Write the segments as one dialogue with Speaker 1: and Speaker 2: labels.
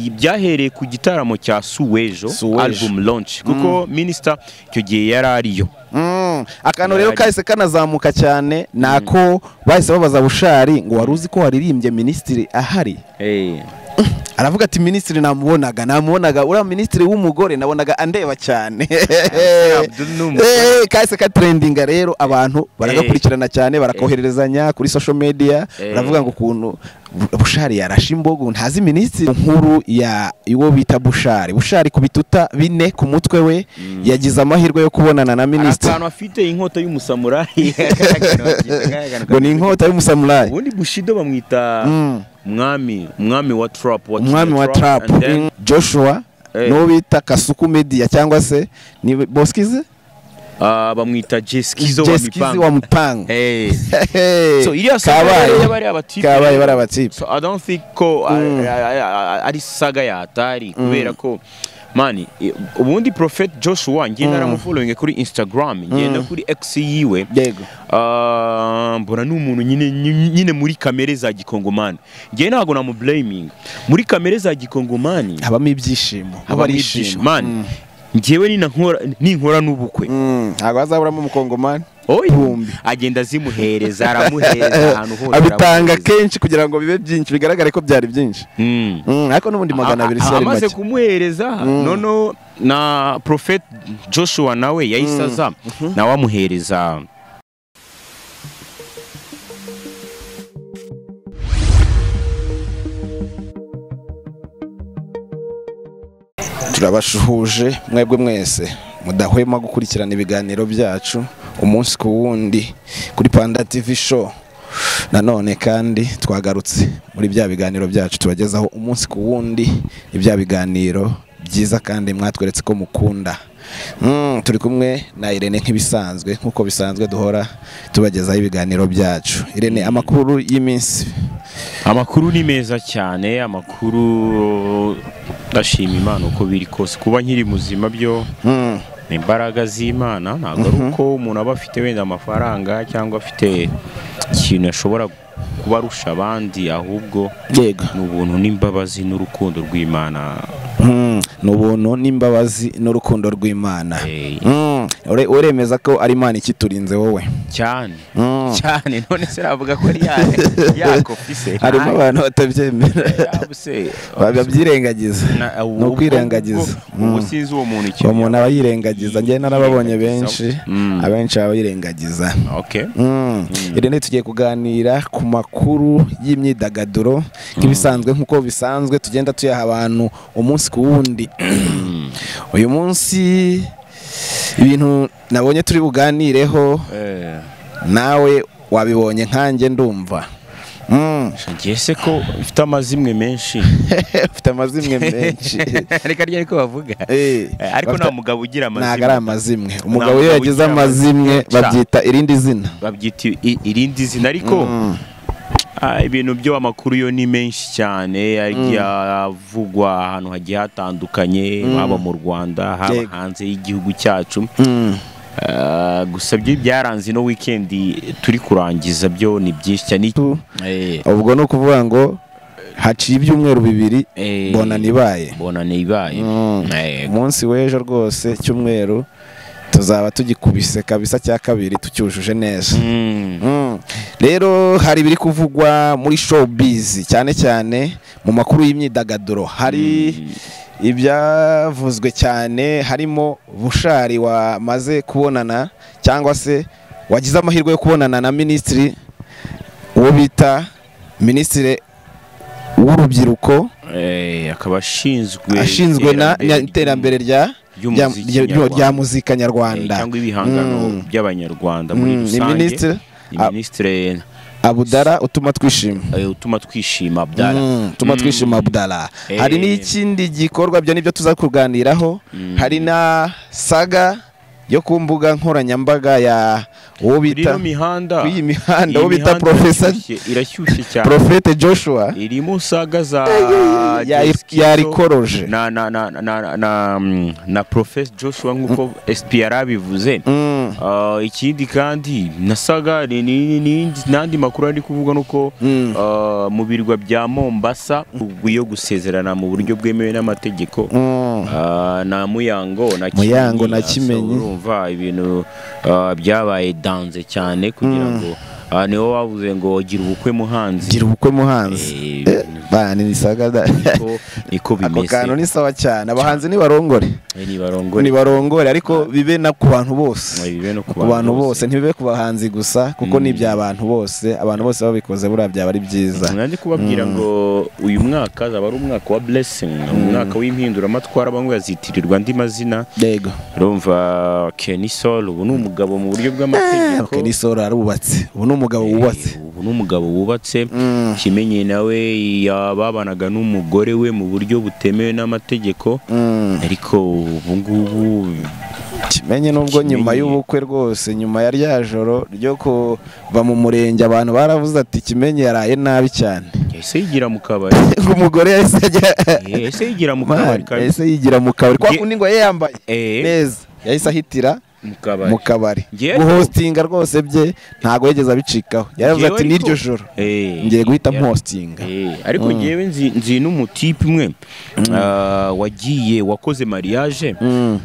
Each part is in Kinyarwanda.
Speaker 1: byahereye ku gitaramo cya suwejo
Speaker 2: Suwejo.
Speaker 1: album launch kuko minisita icyo gihe yari ariyo
Speaker 2: Mm, akantu rero
Speaker 1: Yari.
Speaker 2: kahise kanazamuka cyane ni ako bahise babaza bushari ngo wari uzi ko waririmbye minisitiri ahari aravuga ati minisitiri namubonaga namubonaga uriya minisitiri w'umugore nabonaga andeba cyane
Speaker 1: Abdul ni umugore.
Speaker 2: Eh, kahise katrendinga rero abantu baragakurikirana cyane barakohererezanya kuri social media
Speaker 1: Eh.
Speaker 2: baravuga ngo ukuntu Bu- bushari yarashe imbogo ntazi minisitiri nkuru ya uwo bita bushari bushari ku bituta bine ku mutwe we yagize amahirwe yo kubonana na
Speaker 1: hari
Speaker 2: minisitiri
Speaker 1: akantu afite inkota y'umusamurayi
Speaker 2: ngo ni inkota y'umusamurayi
Speaker 1: ubundi bushido bamwita
Speaker 2: Mm.
Speaker 1: umwami umwami wa trap wa
Speaker 2: umwami wa trap
Speaker 1: and then-
Speaker 2: Mm. joshua
Speaker 1: Eh.
Speaker 2: n'uwo bita kasuku media cyangwa se ni boskize
Speaker 1: Ah, bamwita jeskizo wa
Speaker 2: jeskizi
Speaker 1: mipanga
Speaker 2: wa mupanga
Speaker 1: Eh.
Speaker 2: Hey,
Speaker 1: so iriya saga
Speaker 2: kabaye
Speaker 1: rero y'abari abatipe
Speaker 2: kabaye bari abatipe
Speaker 1: so i don't think ko a-
Speaker 2: Mm.
Speaker 1: a- a- a- ari saga yatari kubera ko mani i- ubundi prophet joshua ngiye naramufollowing kuri instagram ngenda kuri x yiwe
Speaker 2: yego
Speaker 1: Ah, mbona ni umuntu nyine nyine muri kamere za gikongomani ngewe ntabwo namublaminga muri kamere za gikongomani
Speaker 2: habamo ibyishimo
Speaker 1: haba ari ibyishimo. mani ngewe nina nkora- ninkora n'ubukwe
Speaker 2: Mm, ntabwo hazaburamo umukongomani
Speaker 1: Oya.
Speaker 2: Bumbi.
Speaker 1: agenda azimuhereza aramuhereza ahantu hose
Speaker 2: abitanga
Speaker 1: aramuhereza.
Speaker 2: kenshi kugira ngo bibe byinshi bigaragare ko byari byinshi
Speaker 1: Mm.
Speaker 2: Mm, ariko n'ubundi magana abiri si yari
Speaker 1: amaze
Speaker 2: make
Speaker 1: kumuhereza noneho na prophet joshua nawe yahise aza nawe amuhereza
Speaker 2: turabashuhuje mwebwe mwese mudahwema gukurikirana ibiganiro byacu umunsi ku wundi kuri panda tv show nanone kandi twagarutse muri bya biganiro byacu tubagezaho umunsi ku wundi ni bya biganiro byiza kandi mwatweretse ko mukunda Mm, turi kumwe na irene nk'ibisanzwe nk'uko bisanzwe duhora tubagezaho ibiganiro byacu irene amakuru y'iminsi
Speaker 1: amakuru ni meza cyane amakuru ndashima imana uko biri kose kuba nkiri muzima byo
Speaker 2: Mm,
Speaker 1: ni imbaraga z'imana ntabwo ari uko umuntu aba afite wenda amafaranga cyangwa afite ikintu ashobora kuba arusha abandi ahubwo
Speaker 2: yego
Speaker 1: ni ubuntu n'imbabazi n'urukundo rw'imana
Speaker 2: Mm, ni ubuntu n'imbabazi n'urukundo rw'imana
Speaker 1: Eh,
Speaker 2: Mm, ure- uremeza ko ari imana ikiturinze wowe
Speaker 1: cyane
Speaker 2: Mm.
Speaker 1: cyane none se navuga ko ari ya yakopise
Speaker 2: harimo abantu batabyemera babyirengagiza ni ukwirengagiza
Speaker 1: ubu
Speaker 2: Mm.
Speaker 1: sinzi uwo muntu
Speaker 2: uwo
Speaker 1: ikintu
Speaker 2: muntu aba yirengagiza njyewe narababonye benshi
Speaker 1: yirengagizaho. Mm.
Speaker 2: abenshi baba birengagiza
Speaker 1: yaba- okay
Speaker 2: Mm. Irene tugiye kuganira ku makuru y'imyidagaduro nk'ibisanzwe nk'uko bisanzwe tugenda tuyaha abantu umunsi ku wundi uyu munsi ibintu nabonye turi buganireho
Speaker 1: eh
Speaker 2: nawe wabibonye nkanjye ndumva Mm.
Speaker 1: ngiye se ko mfite amazimwe menshi
Speaker 2: ufite amazimwe menshi
Speaker 1: reka ryari ko bavuga
Speaker 2: Eh,
Speaker 1: Eh, ariko
Speaker 2: bafite-
Speaker 1: nta mugabo ugira
Speaker 2: ntabwo ari
Speaker 1: amazimwe
Speaker 2: amazimwe umugabo iyo
Speaker 1: mugabo
Speaker 2: yagize
Speaker 1: ugira
Speaker 2: amazimwe
Speaker 1: amazimwe, ca.
Speaker 2: babyita irindi zina
Speaker 1: babyita i- irindi zina ariko
Speaker 2: Mm.
Speaker 1: ah, ibintu byo amakuru yo ni menshi cyane agiye avugwa ahantu hagiye hatandukanye haba mu Rwanda haba
Speaker 2: Yego.
Speaker 1: hanze y'igihugu cyacu
Speaker 2: Mm.
Speaker 1: Ah, gusa byo byaranze ino wikendi turi kurangiza byo ni byinshi cyane
Speaker 2: Tu-
Speaker 1: Eh,
Speaker 2: ubwo ni ukuvuga ngo haciye ibyumweru bibiri
Speaker 1: eh,
Speaker 2: bona nibaye
Speaker 1: bona nibaye
Speaker 2: Mm.
Speaker 1: Eh,
Speaker 2: umunsi w'ejo rwose cyumweru tuzaba tugikubise kabisa cya kabiri tucyujuje neza
Speaker 1: mm.
Speaker 2: Mm. rero hari ibiri kuvugwa muri showbiz cyane cyane mu makuru y'imyidagaduro hari ibyavuzwe cyane harimo bushari wamaze kubonana cyangwa se wagize amahirwe yo kubonana na minisitiri uwo bita minisitiri w'urubyiruko
Speaker 1: Eh, akaba ashinzwe
Speaker 2: ashinzwe na
Speaker 1: iterambere ry'u-
Speaker 2: iterambere rya rya-
Speaker 1: ry'umuziki
Speaker 2: rya- rya- rya
Speaker 1: nyarwanda.
Speaker 2: muzika
Speaker 1: Eh,
Speaker 2: nyarwanda
Speaker 1: cyangwa ibihangano
Speaker 2: Mm.
Speaker 1: by'abanyarwanda muri
Speaker 2: Mm, ni
Speaker 1: rusange
Speaker 2: minisitiri
Speaker 1: ni
Speaker 2: Ah.
Speaker 1: minisitiri
Speaker 2: abudara utuma twishima
Speaker 1: eh, utuma twishima abdala
Speaker 2: Mm, tuma
Speaker 1: Mm.
Speaker 2: twishima budara
Speaker 1: Eh.
Speaker 2: hari n'ikindi gikorwa byo nibyo tuza kuganiraho hari na saga yo ku mbuga nkoranyambaga ya uwo
Speaker 1: Kuri
Speaker 2: bita
Speaker 1: ino mihanda
Speaker 2: kuri iyi mihanda
Speaker 1: iyi
Speaker 2: uwo bita
Speaker 1: mihanda
Speaker 2: Professor
Speaker 1: irashyushye- irashyushye cyane
Speaker 2: Profete Joshua
Speaker 1: irimo saga za
Speaker 2: ya-
Speaker 1: Diskito
Speaker 2: ya Rikoroje.
Speaker 1: na na na na na na, mm, na Professor Joshua nk'uko SPR abivuze
Speaker 2: Mm.
Speaker 1: Ah, ikindi kandi nasaga ni- ni- ni- n'andi makuru ari kuvuga nuko
Speaker 2: Mm.
Speaker 1: ah, mu birwa bya Mombasa yo gusezerana mu buryo bwemewe n'amategeko
Speaker 2: Mm.
Speaker 1: Ah, na Muyango na
Speaker 2: Muyango na
Speaker 1: ah, so
Speaker 2: Kimenyi.
Speaker 1: urumva ibintu ah, byabaye danze cyane kugira ngo ah, niho bavuze ngo gira ubukwe muhanzi
Speaker 2: gira ubukwe muhanzi
Speaker 1: Eh,
Speaker 2: bana ni saga da
Speaker 1: niko- niko
Speaker 2: ako kantu
Speaker 1: bimeze
Speaker 2: ni sawa cyane abahanzi nibarongore
Speaker 1: Eh, nibarongore
Speaker 2: nibarongore ariko bibe na ku bantu bose
Speaker 1: Eh, bibe no ku
Speaker 2: ku bantu bose ntibibe ku bahanzi gusa kuko ni iby'abantu bose abantu bose babikoze buriya byaba ari byiza
Speaker 1: nanjye kubabwira ngo uyu mwaka azaba ari umwaka wa blessing umwaka w'impinduramatwara bamwe bazitirirwa andi mazina
Speaker 2: yego
Speaker 1: urumva Kenny Sol ubu ni umugabo mu buryo bw'amategeko
Speaker 2: okay, n'isoro arubatse ubu ni umugabo
Speaker 1: Eh,
Speaker 2: wubatse
Speaker 1: ubu ni umugabo wubatse
Speaker 2: Mm.
Speaker 1: kimenyi nawe yababanaga n'umugore we mu buryo butemewe n'amategeko
Speaker 2: Mm.
Speaker 1: ariko ubu ngubu
Speaker 2: kimenye nubwo
Speaker 1: Kimenyi.
Speaker 2: nyuma y'ubukwe rwose nyuma ya rya joro ryo kuva mu murenge abantu baravuze ati kimenye yaraye nabi cyane
Speaker 1: yahise yigira mu kabari
Speaker 2: umugore yahise ajya
Speaker 1: Eh, yahise yigira mu kabari
Speaker 2: Man,
Speaker 1: kabisa.
Speaker 2: yahise yigira mu kabari kwa
Speaker 1: Nge-
Speaker 2: kundi ngo ye yambaye
Speaker 1: Eh.
Speaker 2: neza yahise ahitira
Speaker 1: mu
Speaker 2: mu
Speaker 1: kabari
Speaker 2: kabari
Speaker 1: Ngewe-
Speaker 2: guhostinga rwose bye ntabwo yigeze abicikaho yaravuze
Speaker 1: Ngewe
Speaker 2: ati n'iryo
Speaker 1: ariko-
Speaker 2: joro
Speaker 1: Eh,
Speaker 2: ngiye guhita
Speaker 1: yara-
Speaker 2: mpostinga
Speaker 1: Eh, ariko ngewe nzi nzi n'umutipe umwe ah, wagiye wakoze mariage
Speaker 2: Mm.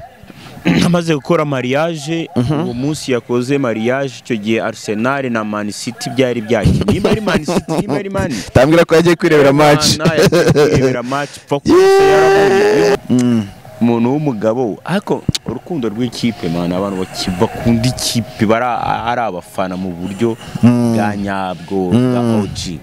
Speaker 1: amaze gukora mariage uwo munsi yakoze mariage icyo gihe Arsenal na Man City byari byakinnye nimba ari Man City nimba ari Man
Speaker 2: tambwira ko yagiye kwirebera match
Speaker 1: Imana yagiye kwirebera match pfa kose yarabonye
Speaker 2: Mm.
Speaker 1: umuntu w'umugabo ariko urukundo rw'ikipe mana abantu baki- bakunda ikipe bari a- ari abafana mu buryo bwa nyabwo bwa OG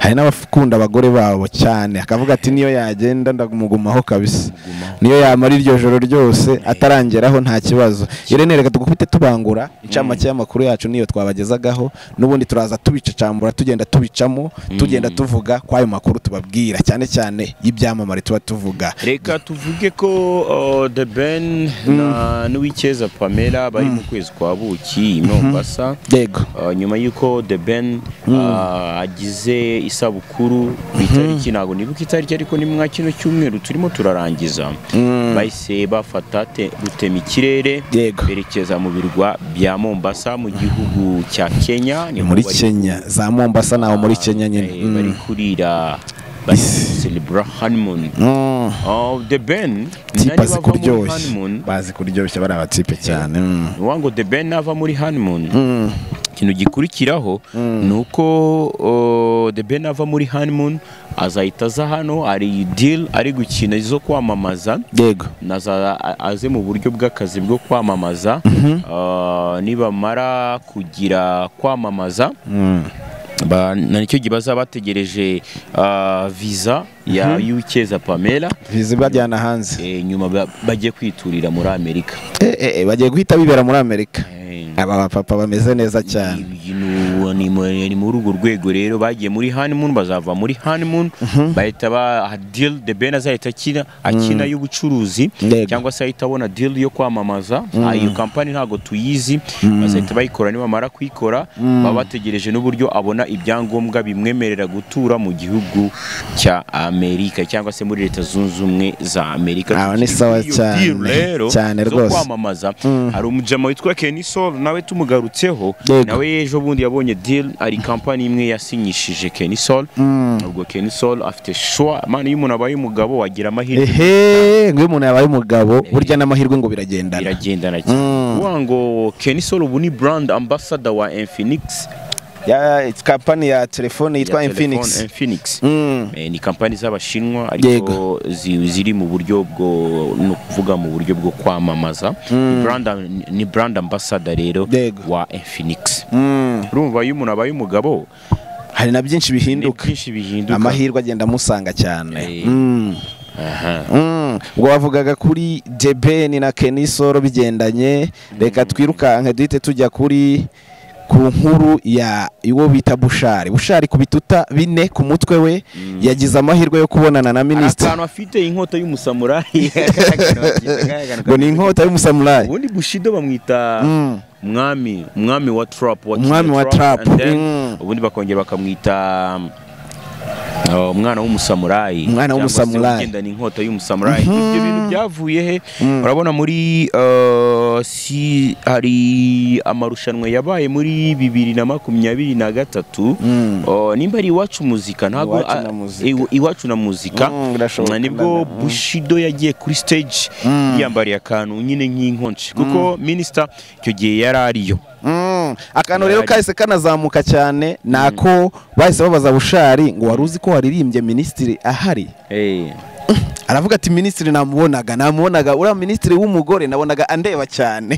Speaker 2: hari n'abakunda abagore babo cyane akavuga ati niyo yagenda ndamugumaho kabisa
Speaker 1: Mugumaho.
Speaker 2: niyo yamara iryo joro ryose atarangeraho nta kibazo irene reka tugufite tubangura incamake y'amakuru yacu niyo twabagezagaho n'ubundi turaza tubicacambura tugenda tubicamo tugenda tuvuga kw'ayo makuru tubabwira cyane cyane y'ibyamamare tuba tuvuga
Speaker 1: reka tuvuge ko uh, the ben na n'uwikeza pamela bari mu kwezi kwa buki i mombasa
Speaker 2: yego
Speaker 1: Uh, nyuma y'uko the ben uh, agize isabukuru ku itariki ntabwo nibuka itariki ariko ni mwa kino cyumweru turimo turarangiza bahise bafata te- rutema ikirere
Speaker 2: Yego.
Speaker 1: berekeza mu birwa bya mombasa mu gihugu cya kenya
Speaker 2: ni
Speaker 1: niho
Speaker 2: muri
Speaker 1: bari-
Speaker 2: kenya za mombasa naho muri kenya nyine
Speaker 1: eh, bari
Speaker 2: Mm.
Speaker 1: kurira bari
Speaker 2: Isi.
Speaker 1: celebra honeymoon
Speaker 2: Mm.
Speaker 1: Oh, the ben
Speaker 2: tipe azi
Speaker 1: bava muri
Speaker 2: kuryoshya
Speaker 1: honeymoon
Speaker 2: bazi kuryoshya bari abatipe cyane Mm.
Speaker 1: ni ngo the ben nava muri honeymoon
Speaker 2: Mm.
Speaker 1: ikintu gikurikiraho ni uko oh, the ben ava muri honeymoon azahita aza hano ari deal ari gukina izo kwamamaza
Speaker 2: yego
Speaker 1: na za- a- aze mu buryo bw'akazi bwo kwamamaza Ah, nibamara kugira kwamamaza
Speaker 2: Mm.
Speaker 1: ba- na nicyo gihe bazaba bategereje ah, viza ya y'uwikeza pamela
Speaker 2: viza ibajyana hanze
Speaker 1: eh, nyuma ba- bajye kwiturira muri amerika
Speaker 2: Eh, eh, eh, bagiye guhita bibera muri amerika
Speaker 1: Eh,
Speaker 2: aba bapapa bameze neza cyane
Speaker 1: ibintu ni mu- ni muri urwo rwego rero bagiye muri honeymoon bazava muri honeymoon bahita ba deal the ben azahita akina akina y'ubucuruzi
Speaker 2: Yego.
Speaker 1: cyangwa se ahita abona deal yo kwamamaza Ah, iyo kampani ntabwo tuyizi bazahita bayikora nibamara kuyikora baba bategereje n'uburyo abona ibyangombwa bimwemerera gutura mu gihugu cya Amerika cyangwa se muri leta zunze ubumwe za Amerika
Speaker 2: Ah, ni
Speaker 1: Tukiri
Speaker 2: sawa
Speaker 1: kuri iyo
Speaker 2: cyane,
Speaker 1: deal rero
Speaker 2: cyane
Speaker 1: zo
Speaker 2: rwose.
Speaker 1: kwamamaza hari umujama witwa Kenny Sol nawe tumugarutseho
Speaker 2: Yego.
Speaker 1: nawe ejo bundi yabonye deal hari kampani imwe yasinyishije Kenny Sol ubwo Kenny Sol afite shwa mana iyo umuntu abaye umugabo wagira amahirwe
Speaker 2: ehe ngo iyo umuntu yabaye umugabo burya n'amahirwe ngo biragendana
Speaker 1: biragendana cyane
Speaker 2: Mm.
Speaker 1: kuvuga ngo Kenny Sol ubu ni brand ambassador wa Infinix
Speaker 2: Ya- it's company ya telefone yitwa
Speaker 1: ya telefone
Speaker 2: infinix
Speaker 1: Infinix
Speaker 2: Mm.
Speaker 1: Eh, ni kampani z'abashinwa ariko
Speaker 2: Yego.
Speaker 1: zi- ziri mu buryo bwo ni ukuvuga mu buryo bwo kwamamaza Ni brand am- ni brand ambassador rero
Speaker 2: Yego.
Speaker 1: wa Infinix
Speaker 2: Mm.
Speaker 1: urumva iyo umuntu abaye umugabo
Speaker 2: hari na byinshi
Speaker 1: ni
Speaker 2: bihinduka
Speaker 1: byinshi bihinduka
Speaker 2: amahirwe agenda amusanga cyane
Speaker 1: Eh.
Speaker 2: Mm.
Speaker 1: Aha.
Speaker 2: Mm. ubwo wavugaga kuri debeni na kenisoro bigendanye reka twirukanke duhite tujya kuri ku nkuru ya uwo bita bushari bushari ku bituta bine ku mutwe we yagize amahirwe yo kubonana na
Speaker 1: hari
Speaker 2: minisitiri
Speaker 1: akantu afite inkota y'umusamurayi
Speaker 2: ngo ni inkota y'umusamurayi
Speaker 1: ubundi bushido bamwita
Speaker 2: Mm.
Speaker 1: umwami umwami wa trap wa
Speaker 2: Umwami wa trap,
Speaker 1: and then
Speaker 2: mm.
Speaker 1: ubundi bakongera bakamwita um, uh, umwana w'umusamurayi
Speaker 2: Umwana
Speaker 1: cyangwa se
Speaker 2: w'umusamurayi.
Speaker 1: ugendana inkota y'umusamurayi ibyo bintu byavuye he urabona muri uh, si hari amarushanwa yabaye muri bibiri na makumyabiri na gatatu
Speaker 2: Mm.
Speaker 1: Uh, nimba ari iwacu muzika ntabwo
Speaker 2: Iwacu
Speaker 1: ah,
Speaker 2: na muzika.
Speaker 1: iw- iwacu na muzika
Speaker 2: Mm, birashoboka
Speaker 1: Ah, nibwo
Speaker 2: ndabona.
Speaker 1: bushido yagiye kuri stage
Speaker 2: Mm.
Speaker 1: yiyambariye akantu nyine nk'inkonji kuko minisita icyo gihe yari ariyo
Speaker 2: Mm. akantu rero
Speaker 1: Yari.
Speaker 2: kahise kanazamuka cyane ni ako bahise babaza bushari ngo wari uzi ko waririmbye minisitiri ahari aravuga ati minisitiri namubonaga namubonaga uriya minisitiri w'umugore nabonaga andeba cyane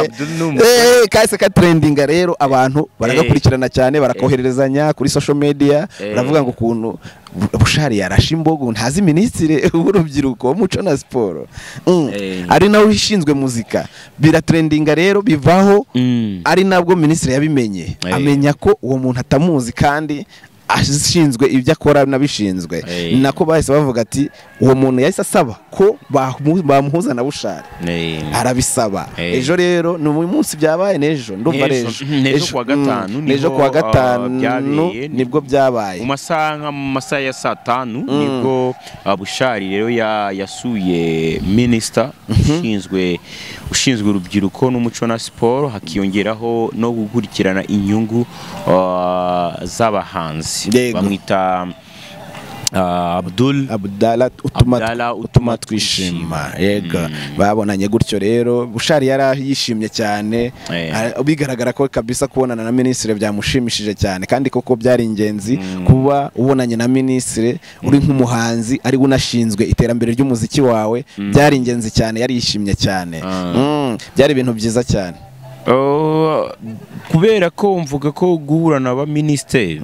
Speaker 1: Abdul ni umugore.
Speaker 2: Eh, kahise katrendinga rero abantu baragakurikirana cyane barakohererezanya kuri social media
Speaker 1: Eh.
Speaker 2: baravuga ngo ukuntu Bu- bushari yarashe imbogo ntazi minisitiri w'urubyiruko w'umuco na siporo Mm.
Speaker 1: Eh.
Speaker 2: ari nawe ushinzwe muzika biratrendinga rero bivaho
Speaker 1: Mm.
Speaker 2: ari nabwo minisitiri yabimenye
Speaker 1: Eh.
Speaker 2: amenya ko uwo muntu atamuzi kandi ashinzwe ibyo akora n'abishinzwe
Speaker 1: Eh.
Speaker 2: ni nako bahise bavuga ati uwo muntu yahise asaba ko bamu- bamuhuza na bushari
Speaker 1: Eh.
Speaker 2: arabisaba
Speaker 1: Eh.
Speaker 2: ejo rero ni uyu munsi byabaye n'ejo ndumva ari
Speaker 1: N'ejo.
Speaker 2: ejo
Speaker 1: N'ejo kuwa gatanu
Speaker 2: mm, n'ejo
Speaker 1: niho,
Speaker 2: kuwa
Speaker 1: ah,
Speaker 2: gatanu
Speaker 1: byabereye.
Speaker 2: nibwo
Speaker 1: mu
Speaker 2: byabaye
Speaker 1: masaha nka mu masaha ya saa tanu nibwo ah, bushari rero ya- yasuye minisita ushinzwe ushinzwe urubyiruko n'umuco na siporo hakiyongeraho no gukurikirana inyungu ah, z'abahanzi
Speaker 2: Yego.
Speaker 1: bamwita ah, Abdul
Speaker 2: abdala utuma
Speaker 1: Abdala
Speaker 2: utuma twishima yego babonanye gutyo rero bushari yari yishimye cyane
Speaker 1: Eh.
Speaker 2: Ara- bigaragara ko kabisa kubonana na minisitiri byamushimishije cyane kandi koko byari ingenzi kuba ubonanye na minisitiri uri nk'umuhanzi ari we unashinzwe iterambere ry'umuziki wawe byari ingenzi cyane yari yishimye cyane
Speaker 1: Ah.
Speaker 2: Mm, byari ibintu byiza cyane
Speaker 1: Oh, kubera ko mvuga ko guhura na ba minisitiri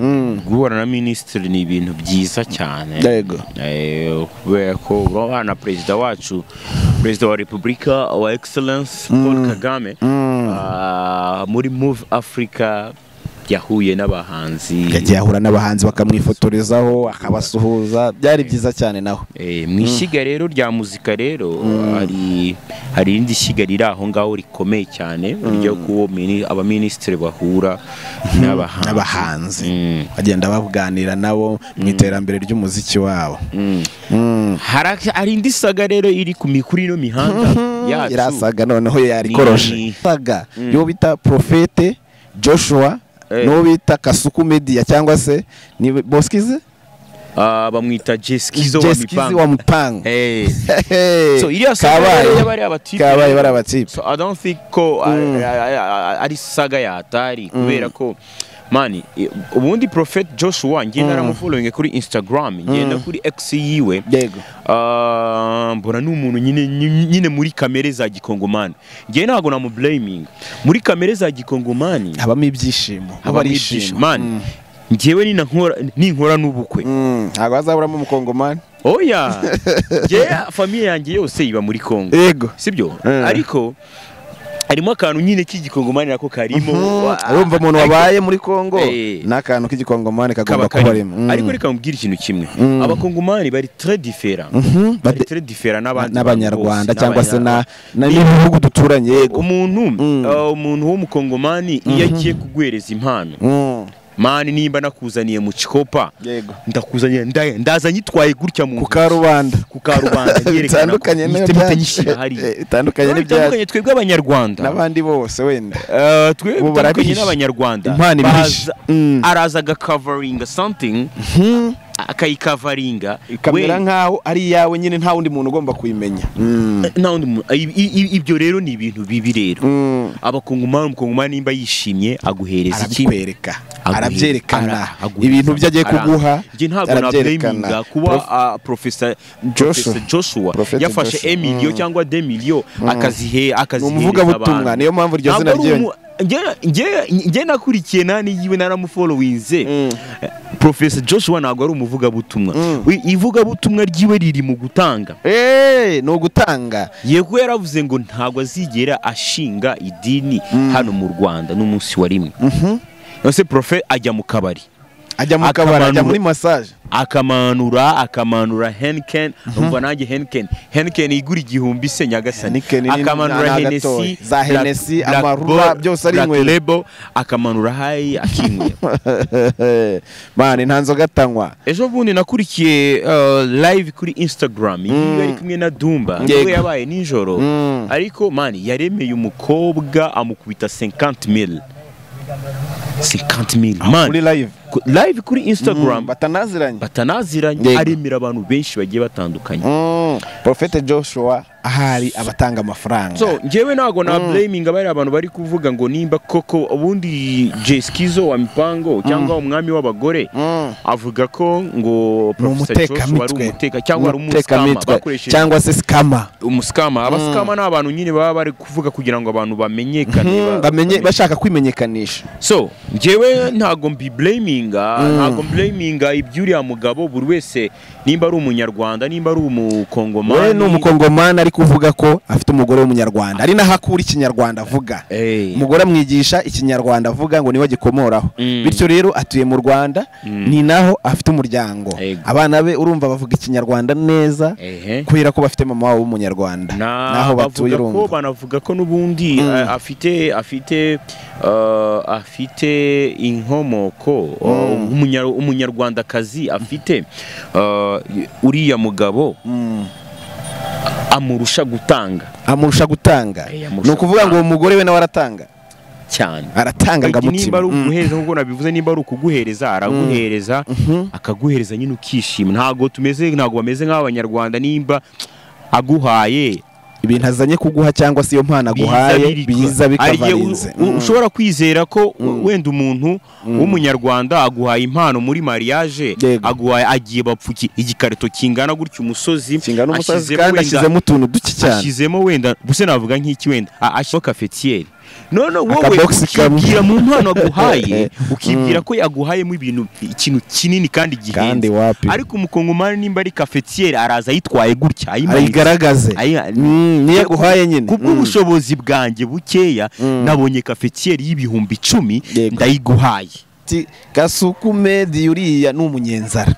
Speaker 1: guhura na minisitiri ni ibintu byiza cyane
Speaker 2: Yego.
Speaker 1: Eh, kubera ko urabona na perezida wacu perezida wa repubulika wa excellence paul kagame ah, muri move africa yahuye n'abahanzi
Speaker 2: yagiye ahura n'abahanzi bakamwifotorezaho akabasuhuza byari byiza cyane naho
Speaker 1: Eh, mu ishyiga rero rya muzika rero hari hari irindi shyiga riri aho ngaho rikomeye cyane ryo kuwo mini- abaminisitiri bahura n'abahanzi
Speaker 2: n'abahanzi
Speaker 1: Mm.
Speaker 2: bagenda baganira nabo mu iterambere ry'umuziki wabo Mm.
Speaker 1: Hari- hari indi saga rero iri ku mikuru ino mihanda
Speaker 2: iriya
Speaker 1: yacu
Speaker 2: saga noneho
Speaker 1: Ni-
Speaker 2: yarikoroshe
Speaker 1: ni-
Speaker 2: saga y'uwo bita profete joshua
Speaker 1: Eh.
Speaker 2: n'uwo bita kasuku media cyangwa se ni boskize
Speaker 1: Ah, bamwita jesikizo wa
Speaker 2: jeskizi
Speaker 1: mipanga
Speaker 2: wa mupanga
Speaker 1: Eh.
Speaker 2: Hey,
Speaker 1: So iriya saga
Speaker 2: kabaye
Speaker 1: rero y'abari abatipe
Speaker 2: kabaye
Speaker 1: rero.
Speaker 2: bari abatipe
Speaker 1: So I don't think ko a- a- a- ari saga yatari kubera ko mani i- ubundi Prophet Joshua ngenda naramufollowing kuri Instagram ngenda kuri X yiwe
Speaker 2: yego
Speaker 1: Ah, mbona ni umuntu nyine nyine muri kamere za gikongomani ngewe ntabwo namublaminga muri kamere za gikongomani
Speaker 2: habamo ibyishimo
Speaker 1: habamo ibyishimo. mani ngewe nina nkora- ninkora n'ubukwe
Speaker 2: Mm, ntabwo hazaburamo umukongomani
Speaker 1: oya ngewe famiye yanjye yose iba muri kongo
Speaker 2: yego
Speaker 1: sibyo
Speaker 2: Eh.
Speaker 1: ariko harimo akantu nyine k'igikongomani nako karimo
Speaker 2: Mm,
Speaker 1: Wa-
Speaker 2: urumva umuntu
Speaker 1: ariko-
Speaker 2: wabaye muri Kongo
Speaker 1: Eh.
Speaker 2: n'akantu k'igikongomani
Speaker 1: kaba
Speaker 2: kagomba kuba
Speaker 1: karimo
Speaker 2: arimo Mm.
Speaker 1: ariko reka mubwire ikintu kimwe abakongomani bari très different
Speaker 2: Mhm,
Speaker 1: bari
Speaker 2: bade-
Speaker 1: très different n'abandi bantu
Speaker 2: n'abanyarwanda
Speaker 1: bose,
Speaker 2: cyangwa se na-
Speaker 1: n'abanya-
Speaker 2: na- n'ibihugu duturanye yego
Speaker 1: umuntu
Speaker 2: Mm.
Speaker 1: uh, umuntu w'umukongomani iyo agiye kuguhereza impano
Speaker 2: Mm,
Speaker 1: mani nimba nakuzaniye mu cikopa
Speaker 2: yego
Speaker 1: ndakuzaniye nda- ndaza nyitwaye gutya mu
Speaker 2: ku karubanda
Speaker 1: ku karubanda nyerekana ko
Speaker 2: bitandukanye
Speaker 1: nyifite
Speaker 2: n'ibyacu.
Speaker 1: nyishyira hariya
Speaker 2: Eh, bitandukanye n'ibyacu
Speaker 1: bitandukanye twebwe abanyarwanda
Speaker 2: n'abandi bose wenda
Speaker 1: Uh, twebwe
Speaker 2: Ubu
Speaker 1: bitandukanye
Speaker 2: barabihishe.
Speaker 1: n'abanyarwanda
Speaker 2: Impano ibihishe.
Speaker 1: baza-
Speaker 2: Mm.
Speaker 1: araza agakavaringa something akayikavaringa
Speaker 2: ikamera
Speaker 1: we-
Speaker 2: nk'aho ari iyawe nyine nta wundi muntu ugomba kuyimenya Mm,
Speaker 1: nta wundi muntu- i- i- i- ibyo rero ni ibintu bibi rero
Speaker 2: mm.
Speaker 1: abakongomani umukongomani nimba yishimye aguhereza iki
Speaker 2: arabikwereka
Speaker 1: Aguhe-
Speaker 2: arabyerekana
Speaker 1: ara- aguhereza
Speaker 2: ibintu byo agiye
Speaker 1: amafaranga.
Speaker 2: kuguha
Speaker 1: Njye ntabwo nabyeminga kuba
Speaker 2: Prof-
Speaker 1: ah, Professor
Speaker 2: Joshua.
Speaker 1: Professor Joshua
Speaker 2: Prophet
Speaker 1: yafashe
Speaker 2: Joshua.
Speaker 1: emiliyo cyangwa demiliyo akazihe akazihereza
Speaker 2: umuvugabutumwa,
Speaker 1: abantu.
Speaker 2: niyo mpamvu iryo
Speaker 1: Ntabwo
Speaker 2: zina
Speaker 1: ari
Speaker 2: ry'iyo-
Speaker 1: umu- Njye- njye- njye nakurikiye nani yiwe naramufollowinze
Speaker 2: Mm.
Speaker 1: profesa joshua ntabwo ari umuvugabutumwa We- ivugabutumwa ryiwe riri mu gutanga
Speaker 2: eee ni ugutanga
Speaker 1: yego yaravuze ngo ntabwo azigera ashinga idini hano mu rwanda n'umunsi wa rimwe nose profe ajya mu kabari
Speaker 2: ajya mu kabari ajya
Speaker 1: Akamanura.
Speaker 2: muri masaje
Speaker 1: akamanura akamanura henken umva nanjye henken henken igura igihumbi se nyagasani
Speaker 2: Heineken ni
Speaker 1: akamanura
Speaker 2: nini? Ni
Speaker 1: henesi
Speaker 2: agatoya. Za
Speaker 1: Black-
Speaker 2: Hennessy,
Speaker 1: Black
Speaker 2: amarula,
Speaker 1: Bull,
Speaker 2: byose ari
Speaker 1: Black
Speaker 2: inywera.
Speaker 1: Label, akamanura hayi akinywera
Speaker 2: mani nta nzoga atanywa
Speaker 1: ejo bundi nakurikiye uh, live kuri instagram iyo yari kumwe na dumba
Speaker 2: Yego.
Speaker 1: niwe yabaye nijoro
Speaker 2: Mm.
Speaker 1: ariko mani yaremeye umukobwa amukubita 50 mil 50 mil
Speaker 2: muri
Speaker 1: mani
Speaker 2: live
Speaker 1: ku- live kuri instagram
Speaker 2: Mm, batanaziranye
Speaker 1: batanaziranye
Speaker 2: Yego.
Speaker 1: aremera abantu benshi bagiye batandukanye
Speaker 2: Mm, Prophet Joshua ahari abatanga amafaranga
Speaker 1: so njyewe ntabwo na blaming abari abantu bari kuvuga ngo nimba koko ubundi jeskizo wa mipango cyangwa umwami w'abagore
Speaker 2: Mm.
Speaker 1: avuga ko ngo
Speaker 2: ni
Speaker 1: Professor Joshua ari
Speaker 2: umutekamitwe
Speaker 1: umuteka cyangwa ari umusikama
Speaker 2: Umutekamitwe.
Speaker 1: bakoresheje
Speaker 2: cyangwa se sikama
Speaker 1: umusikama abasikama ni abantu nyine baba bari kuvuga kugira ngo abantu bamenyekane ba-
Speaker 2: bamenye
Speaker 1: bamenye-
Speaker 2: bashaka kwimenyekanisha
Speaker 1: so njyewe ntabwo mbiblaminga ntabwo mblaminga iby'uriya mugabo buri wese nimba ari umunyarwanda nimba ari umukongomani
Speaker 2: we ni umukongomani ariko uvuga ko afite umugore w'umunyarwanda ari naho akura ikinyarwanda avuga
Speaker 1: Eh.
Speaker 2: umugore amwigisha ikinyarwanda avuga ngo niwe gikomoraho
Speaker 1: Mm.
Speaker 2: bityo rero atuye mu rwanda
Speaker 1: Mm.
Speaker 2: ni naho afite umuryango
Speaker 1: Ego.
Speaker 2: abana be urumva bavuga ikinyarwanda neza
Speaker 1: Ehe.
Speaker 2: kubera ko bafite mama wabo w'umunyarwanda
Speaker 1: Na-
Speaker 2: naho batuye
Speaker 1: bavuga ko
Speaker 2: urumva
Speaker 1: banavuga ko n'ubundi a- afite afite uh, afite inkomoko uh, umunyar- umunyarwandakazi afite uh, uriya mugabo
Speaker 2: Mm.
Speaker 1: amurusha gutanga
Speaker 2: amurusha gutanga
Speaker 1: Eh,
Speaker 2: ni
Speaker 1: amurusha
Speaker 2: ukuvuga ngo uwo mugore we nawe aratanga
Speaker 1: cyane
Speaker 2: aratanga
Speaker 1: Ati, nimba
Speaker 2: ngamutima
Speaker 1: ari
Speaker 2: Mm.
Speaker 1: ukuguhereza nk'uko nabivuze nimba ari ukuguhereza araguhereza akaguhereza nyine ukishima ntabwo tumeze ntabwo bameze nk'abanyarwanda nimba aguhaye
Speaker 2: ibintu azanye kuguha cyangwa se iyo mpano aguhaye biza bikava
Speaker 1: ariye
Speaker 2: arinze Mm.
Speaker 1: ushobora kwizera ko wenda umuntu w'umunyarwanda aguhaye impano muri mariage
Speaker 2: Yego.
Speaker 1: aguhaye agiye bapfuki igikarito kingana gutyo umusozi
Speaker 2: kingana umusazi
Speaker 1: ashyizemo
Speaker 2: kandi
Speaker 1: wenda-
Speaker 2: ashyizemo utuntu duke cyane
Speaker 1: ashyizemo wenda buse navuga nk'iki wenda a- ashyizemo kafetiyeri none wowe
Speaker 2: Akaboxi kamwe.
Speaker 1: ukibwira mu mpano aguhaye ukibwira ko yaguhayemo ibintu ikintu kinini kandi
Speaker 2: kandi
Speaker 1: gihenze
Speaker 2: wapi
Speaker 1: ariko umukongomani nimba ari kafetiyeri araza ayitwaye gutya ayimanitse
Speaker 2: ayigaragaze
Speaker 1: Ayi-
Speaker 2: Mm, niyo aguhaye nyine
Speaker 1: ku
Speaker 2: Mm.
Speaker 1: bw'ubushobozi bwanjye bukeya nabonye kafetiyeri y'ibihumbi icumi
Speaker 2: Yego.
Speaker 1: ndayiguhaye
Speaker 2: ati gasuku medi uriya ni umunyenzara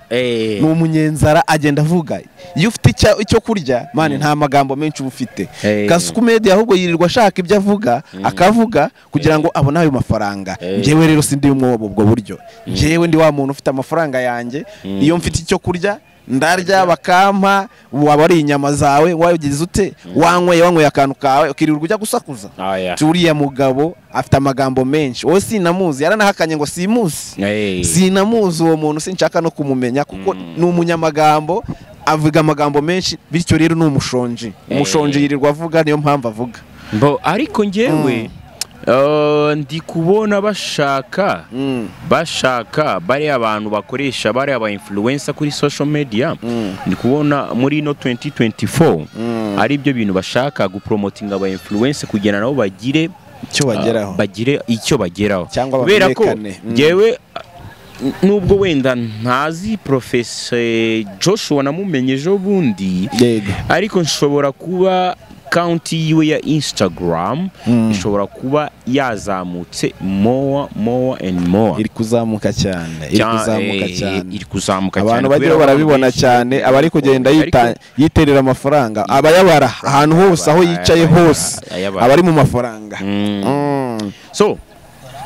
Speaker 2: ni umunyenzara agenda avuga iyo ufite icya- icyo kurya mani nta magambo menshi uba ufite
Speaker 1: Eh.
Speaker 2: gasuku medi ahubwo yirirwa ashaka ibyo avuga akavuga kugira ngo abone ayo mafaranga
Speaker 1: Eh.
Speaker 2: njyewe rero sindi umwe ubwo buryo njyewe ndi wa muntu ufite amafaranga yanjye iyo mfite icyo kurya ndarya bakampa waba ari inyama zawe wabigize ute wanyweye wanyweye akantu kawe ukirirwa ujya gusakuza
Speaker 1: Aya.
Speaker 2: Ati, uriya mugabo afite amagambo menshi wowe sinamuzi yaranahakanye ngo simusi
Speaker 1: Eh.
Speaker 2: sinamuzi uwo muntu sinshaka no kumumenya kuko ni umunyamagambo avuga amagambo menshi bityo rero ni umushonji umushonji yirirwa avuga niyo mpamvu avuga
Speaker 1: Bo, ariko njyewe eh, ndi kubona bashaka
Speaker 2: Mm.
Speaker 1: bashaka bariya abantu bakoresha bariya ba influencer kuri social media ndi kubona muri ino 2024 ari byo bintu bashaka gupromotinga aba influencer kugira nabo bagire
Speaker 2: icyo bageraho
Speaker 1: bagire icyo bageraho
Speaker 2: Cyangwa
Speaker 1: kubera ko
Speaker 2: bamenyekane. Mm.
Speaker 1: ngewe n- nubwo wenda ntazi professor Joshua namumenye ejo bundi
Speaker 2: yego
Speaker 1: ariko nshobora kuba kaunti yiwe ya instagram
Speaker 2: Mm.
Speaker 1: ishobora kuba yazamutse mowa mowa and mowa
Speaker 2: iri kuzamuka cyane iri kuzamuka cyane
Speaker 1: iri kuzamuka cyane
Speaker 2: abantu bajya
Speaker 1: kubera
Speaker 2: barabibona
Speaker 1: benshi
Speaker 2: cyane aba ari kugenda
Speaker 1: ariko
Speaker 2: yita- yiterera amafaranga abayabara ahantu hose aho yicaye
Speaker 1: ayabara,
Speaker 2: hose
Speaker 1: ayabara.
Speaker 2: aba ari mu mafaranga
Speaker 1: Mm.
Speaker 2: Mm.
Speaker 1: so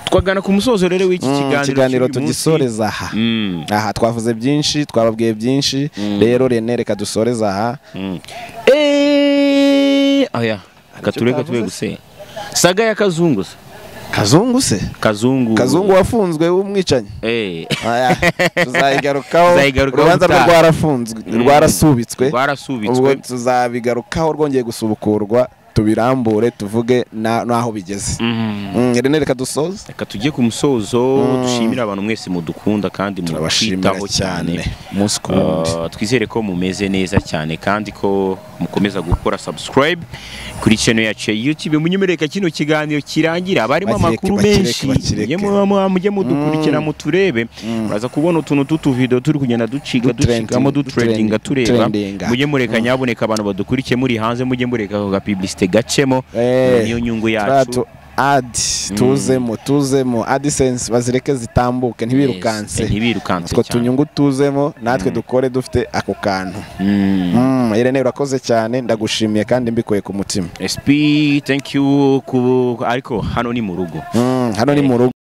Speaker 1: twagana ku musozo rero w'iki
Speaker 2: Mm,
Speaker 1: kiganiro
Speaker 2: ikiganiro
Speaker 1: cy'uyu munsi.
Speaker 2: tugisoreza aha
Speaker 1: Mm.
Speaker 2: aha twavuze byinshi twababwiye byinshi rero rene reka dusoreze aha
Speaker 1: Mm. Eh, oya
Speaker 2: icyo
Speaker 1: katureka
Speaker 2: utavuze?
Speaker 1: tube guse saga ya kazungu se.
Speaker 2: kazungu se
Speaker 1: kazungu
Speaker 2: kazungu wafunzwe w'umwicanyi
Speaker 1: eh
Speaker 2: Aya, tuzayigarukaho
Speaker 1: Tuzayigarukaho
Speaker 2: urubanza rwe
Speaker 1: gutaha.
Speaker 2: rwarafunzwe
Speaker 1: Mm.
Speaker 2: rwarasubitswe ubwo
Speaker 1: rwarasubitswe
Speaker 2: tuzabigarukaho rwongeye gusubukurwa tubirambure tuvuge na- n'aho bigeze
Speaker 1: Mm.
Speaker 2: Mm, rene reka dusoze
Speaker 1: reka tujye ku musozo dushimire abantu mwese mudukunda kandi
Speaker 2: turabashimira
Speaker 1: mutwitaho cyane
Speaker 2: cyane umunsi ku wundi
Speaker 1: Uh, twizere ko mumeze neza cyane kandi ko mukomeza gukora subscribe kuri channel yacu ya YouTube munyemereka kino kiganiro kirangira abarimo
Speaker 2: Bakireke,
Speaker 1: amakuru
Speaker 2: bakireke,
Speaker 1: menshi mujye
Speaker 2: bakireke.
Speaker 1: mu- mu- mujye mudukurikira muturebe muraza kubona utuntu tw'utuvido turi kugenda ducika
Speaker 2: Dutrending,
Speaker 1: ducikamo dutrendinga
Speaker 2: dutrending,
Speaker 1: tureba
Speaker 2: trendinga.
Speaker 1: mujye mureka nyaboneka abantu badukurikiye muri hanze mujye mureka ako gapiblisite gacemo
Speaker 2: Eh,
Speaker 1: niyo nyungu yacu
Speaker 2: turatu adi tuzemo tuzemo adisense bazireke zitambuke ntibirukanse
Speaker 1: Yes, eh, ntibirukanse
Speaker 2: utwo
Speaker 1: cyane
Speaker 2: tunyungu tuzemo natwe dukore dufite ako kantu
Speaker 1: Mm.
Speaker 2: Mm, Irene urakoze cyane ndagushimiye kandi mbikuye ku mutima
Speaker 1: SP thank you ku ariko hano ni mu rugo
Speaker 2: Mm, hano ni mu rugo